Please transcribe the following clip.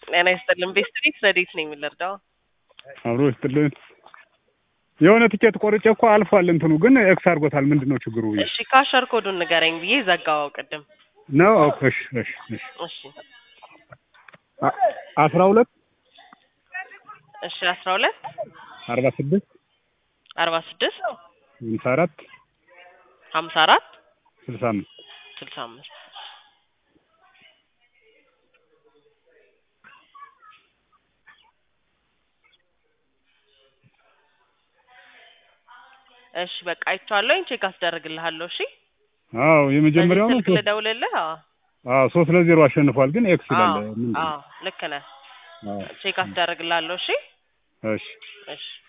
ጤና ይስጥልን። ቤስትሪት ረዴት ነኝ የምንረዳው አብሮ ይስጥልን። የሆነ ትኬት ቆርጬ እኮ አልፏል። እንትኑ ግን ኤክስ አድርጎታል። ምንድን ነው ችግሩ? ብዬ እሺ ካሸር ኮዱን ንገረኝ ብዬ ዘጋው ቅድም። ነው ኦኬ። እሺ እሺ እሺ እሺ አ- አስራ ሁለት እሺ አስራ ሁለት አርባ ስድስት አርባ ስድስት ሃምሳ አራት ሀምሳ አራት ስልሳ አምስት ስልሳ አምስት እሺ በቃ አይቼዋለሁኝ። ቼክ አስደርግልሃለሁ። እሺ አዎ የመጀመሪያው በዚህ ነው። ስልክ ልደውልልህ? አዎ አዎ ሶስት ለዜሮ አሸንፏል። ግን ኤክስ ይላል። አዎ ምንድን ነው? አዎ ልክ ነህ። አዎ ቼክ አስደርግልሃለሁ። እሺ እሺ እሺ